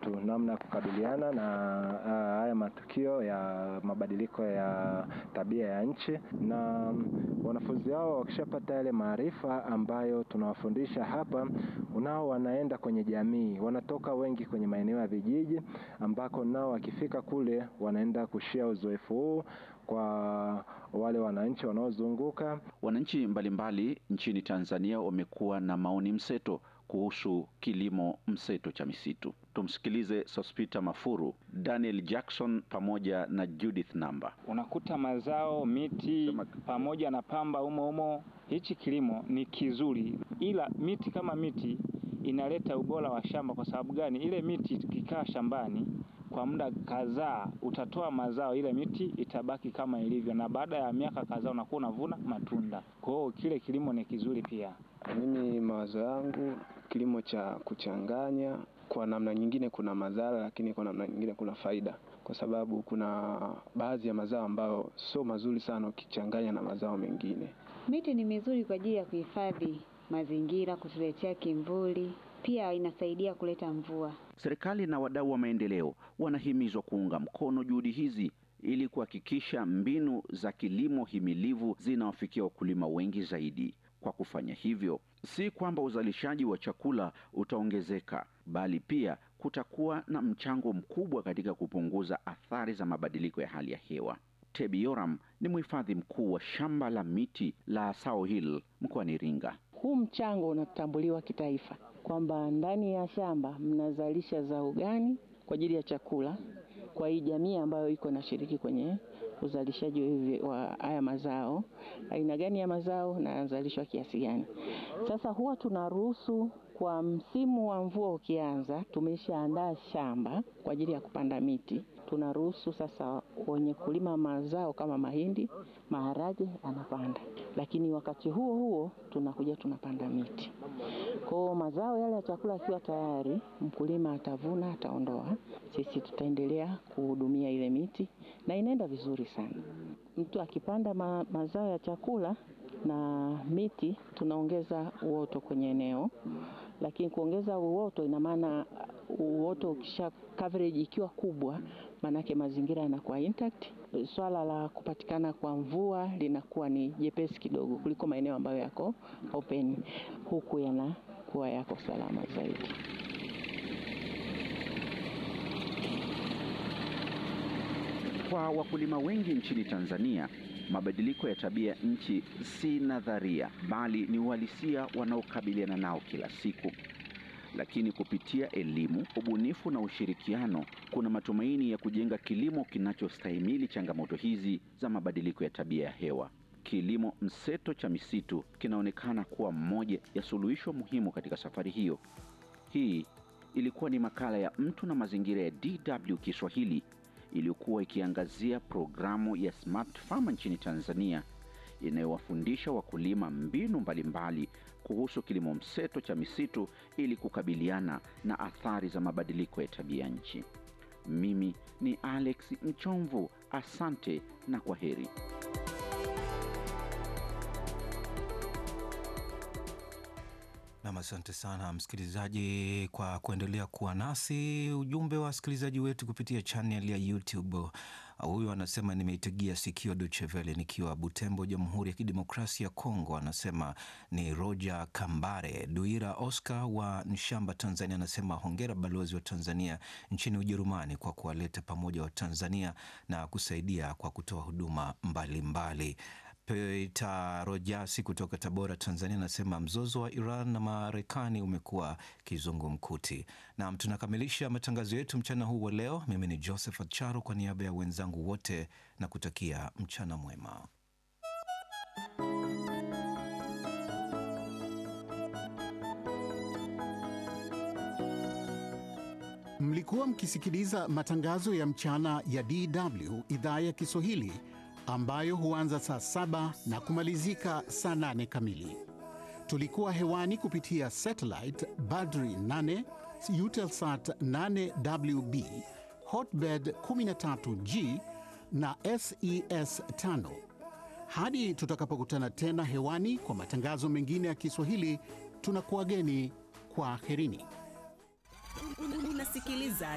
wetu namna ya kukabiliana na uh, haya matukio ya mabadiliko ya tabia ya nchi, na wanafunzi hao wakishapata yale maarifa ambayo tunawafundisha hapa, nao wanaenda kwenye jamii, wanatoka wengi kwenye maeneo ya vijiji, ambako nao wakifika kule wanaenda kushia uzoefu huu kwa wale wananchi wanaozunguka. Wananchi mbalimbali nchini Tanzania wamekuwa na maoni mseto kuhusu kilimo mseto cha misitu. Tumsikilize Sospita Mafuru, Daniel Jackson pamoja na Judith Namba. Unakuta mazao, miti pamoja na pamba umo umo. Hichi kilimo ni kizuri, ila miti kama miti inaleta ubora wa shamba. Kwa sababu gani? Ile miti ikikaa shambani kwa muda kadhaa utatoa mazao, ile miti itabaki kama ilivyo, na baada ya miaka kadhaa unakuwa unavuna matunda. Kwa hiyo kile kilimo ni kizuri pia. Mimi mawazo yangu, kilimo cha kuchanganya kwa namna nyingine kuna madhara, lakini kwa namna nyingine kuna faida, kwa sababu kuna baadhi ya mazao ambayo sio mazuri sana ukichanganya na mazao mengine. Miti ni mizuri kwa ajili ya kuhifadhi mazingira, kutuletea kimvuli, pia inasaidia kuleta mvua. Serikali na wadau wa maendeleo wanahimizwa kuunga mkono juhudi hizi ili kuhakikisha mbinu za kilimo himilivu zinawafikia wakulima wengi zaidi. Kwa kufanya hivyo, si kwamba uzalishaji wa chakula utaongezeka, bali pia kutakuwa na mchango mkubwa katika kupunguza athari za mabadiliko ya hali ya hewa. Tebi Yoram ni mhifadhi mkuu wa shamba la miti la Sao Hill mkoani Iringa. Huu mchango unatambuliwa kitaifa kwamba ndani ya shamba mnazalisha zao gani kwa ajili ya chakula kwa hii jamii ambayo iko nashiriki kwenye uzalishaji wa haya mazao, aina gani ya mazao na yanazalishwa kiasi gani. Sasa huwa tunaruhusu kwa msimu wa mvua ukianza, tumeshaandaa shamba kwa ajili ya kupanda miti. Tunaruhusu sasa wenye kulima mazao kama mahindi, maharage anapanda, lakini wakati huo huo tunakuja tunapanda miti. Kwa mazao yale ya chakula akiwa tayari, mkulima atavuna, ataondoa, sisi tutaendelea kuhudumia ile miti na inaenda vizuri sana. Mtu akipanda ma, mazao ya chakula na miti, tunaongeza uoto kwenye eneo, lakini kuongeza uoto ina maana uoto ukisha coverage ikiwa kubwa, maanake mazingira yanakuwa intact. Swala la kupatikana kwa mvua linakuwa ni jepesi kidogo kuliko maeneo ambayo yako open, huku yanakuwa yako salama zaidi. Kwa wakulima wengi nchini Tanzania, mabadiliko ya tabia nchi si nadharia, bali ni uhalisia wanaokabiliana nao kila siku. Lakini kupitia elimu, ubunifu na ushirikiano, kuna matumaini ya kujenga kilimo kinachostahimili changamoto hizi za mabadiliko ya tabia ya hewa. Kilimo mseto cha misitu kinaonekana kuwa mmoja ya suluhisho muhimu katika safari hiyo. Hii ilikuwa ni makala ya Mtu na Mazingira ya DW Kiswahili iliyokuwa ikiangazia programu ya Smart Farm nchini Tanzania inayowafundisha wakulima mbinu mbalimbali kuhusu kilimo mseto cha misitu ili kukabiliana na athari za mabadiliko ya tabia nchi. Mimi ni Alex Mchomvu, asante na kwa heri. Nam, asante sana msikilizaji kwa kuendelea kuwa nasi. Ujumbe wa wasikilizaji wetu kupitia channel ya YouTube. Huyu anasema nimeitegia sikio Deutsche Welle nikiwa Butembo, Jamhuri ya Kidemokrasia ya Kongo. Anasema ni Roger Kambare. Duira Oscar wa Nshamba, Tanzania, anasema hongera balozi wa Tanzania nchini Ujerumani kwa kuwaleta pamoja wa Tanzania na kusaidia kwa kutoa huduma mbalimbali mbali. Peter Rojasi kutoka Tabora, Tanzania anasema mzozo wa Iran na Marekani umekuwa kizungumkuti. Nam, tunakamilisha matangazo yetu mchana huu wa leo. Mimi ni Joseph Acharo kwa niaba ya wenzangu wote na kutakia mchana mwema. Mlikuwa mkisikiliza matangazo ya mchana ya DW idhaa ya Kiswahili ambayo huanza saa saba na kumalizika saa nane kamili. Tulikuwa hewani kupitia satellite Badri 8, Eutelsat 8WB, Hotbird 13G na SES 5. Hadi tutakapokutana tena hewani kwa matangazo mengine ya Kiswahili, tunakuwageni kwa aherini. Unasikiliza